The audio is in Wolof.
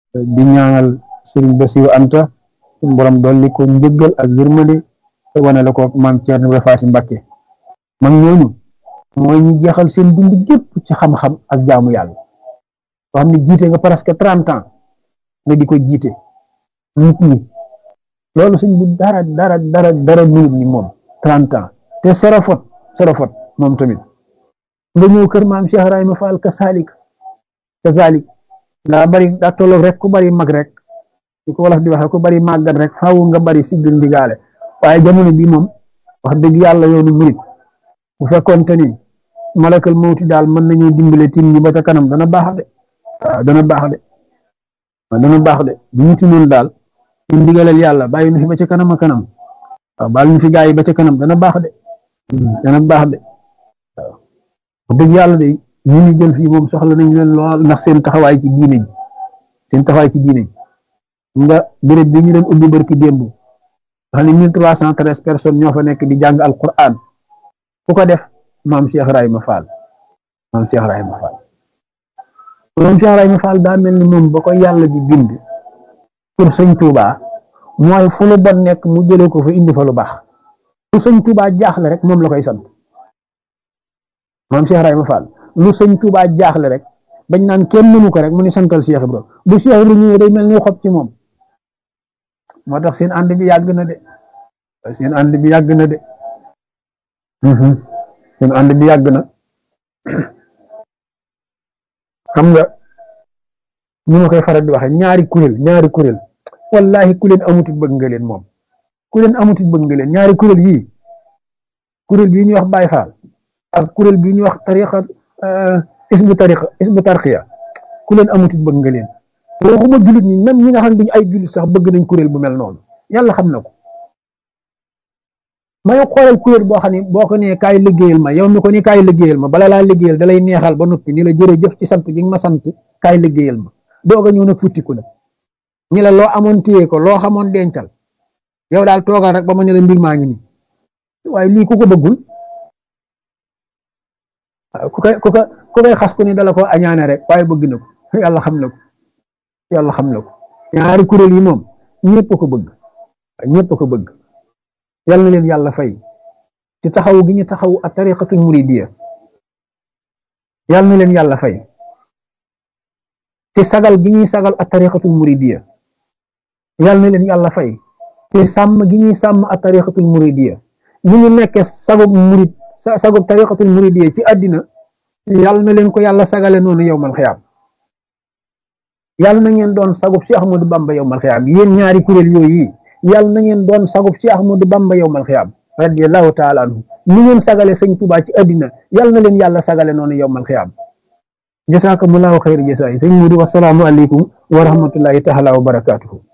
di ñaanal sëriñ Bassirou Anta suñu borom dolli ko njëggal ak yërmande te wane la ko maam Thierno Ibrahima Faty Mbacké mag ñooñu mooy ñi jeexal seen dund gépp ci xam-xam ak jaamu yàlla soo xam ne jiite nga presque trente ans nga di ko jiite nit ñi loolu suñ bu dara dara dara dara minute ñi moom trente ans te serofot serofot moom tamit nga ñëw kër maam Cheikh Ibrahima Fall kasalik kasalik daa bari daa tolloog rek ku bari mag rek di ko wolof di waxe ku bari màggat rek faaw nga bari siggil ndigaale waaye jamono bi moom wax dëgg yàlla yoonu murit bu fekkoonte ni malakal mawti daal mën nañu dimbale tim ñi ba ca kanam dana baax de waaw dana baax de waaw dana baax de bu ñu tinoon daal ñu ndigalal yàlla bàyyi nu fi ba ca kanam a kanam waaw baal ñu fi gaa yi ba ca kanam dana baax de dana baax de waaw wax dëgg yàlla de ñu ni jël fii moom soxla nañ leen lool ndax seen taxawaay ci diine ji seen taxawaay ci diine ji nga béréb bi ñu doon ubbi barki démb xam ne mille trois cent treize personnes ñoo fa nekk di jàng alquran ku ko def maam Cheikh Ibrahima Fall maam Cheikh Ibrahima Fall maam Cheikh Ibrahima Fall daa mel ni moom ba ko yàlla di bind pour sëñ Touba mooy fu lu bon nekk mu jëlee ko fa indi fa lu baax lu sëñ Touba jaaxle rek moom la koy sant maam Cheikh Ibrahima Fall lu sëñ Touba jaaxle rek bañ naan kenn mënu ko rek mu ni santal Cheikh Ibrahima bu Cheikh Ibrahima ñëwee day mel ni xob ci moom moo tax seen ànd bi yàgg na de seen ànd bi yàgg na de seen ànd bi yàgg na xam nga ni ma koy faral di waxe ñaari kuréel ñaari kuréel wallahi ku leen amutit bëgg nga leen moom ku leen amutit bëgg nga leen ñaari kuréel yii kuréel bii ñuy wax Baay Faal ak kuréel bii ñuy wax tariqa isbu tariqa isbu tarqiya ku leen amutit bëgg nga leen waxuma jullit ñi même ñi nga xam ne duñu ay jullit sax bëgg nañ kuréel bu mel noonu yàlla xam na ko may xoolal kuréel boo xam ne boo ko nee kaay liggéeyal ma yow mi ko ni kaay liggéeyal ma bala laa liggéeyal da lay neexal ba noppi ni la jërëjëf ci sant gi nga ma sant kaay liggéeyal ma doog a ñëw nag futtiku nag ñi la loo amoon téye ko loo xamoon dencal yow daal toogal rek ba ma ne la mbir maa ngi nii waaye lii ku ko bëggul ku koy ku ko ku koy xas ku ni dala ko añaane rek waaye bëgg na ko yàlla xam na ko yàlla xam na ko ñaari kuréel yi moom ñëpp ko bëgg ñëpp ko bëgg yal na leen yàlla fay ci taxaw gi ñu taxaw a tariqatul muridiya yal na leen yàlla fay ci sagal gi ñuy sagal a tariqatul muridiya yal na leen yàlla fay ci sàmm gi ñuy sàmm a tariqatul muridiya ñu ñu nekkee sagub murid sagub tariqatul muridiya ci àddina yal na leen ko yàlla sagale noonu yowmal xiyaam yàlla na ngeen doon sagub Cheikh Ahmadou Bamba yowmal xiyaam yéen ñaari kuréel yooyu yàlla na ngeen doon sagub Cheikh Ahmadou Bamba yowmal xiyaam radiyallahu taala anhu ni ngeen sagale sëñ Tuubaa ci àddina yàlla na leen yàlla sagale noonu yowmal xiyaam jasaakumullaahu xayra jasaay sëñ Mudu wasalaamu aleykum wa rahmatullahi taala wa barakaatuhu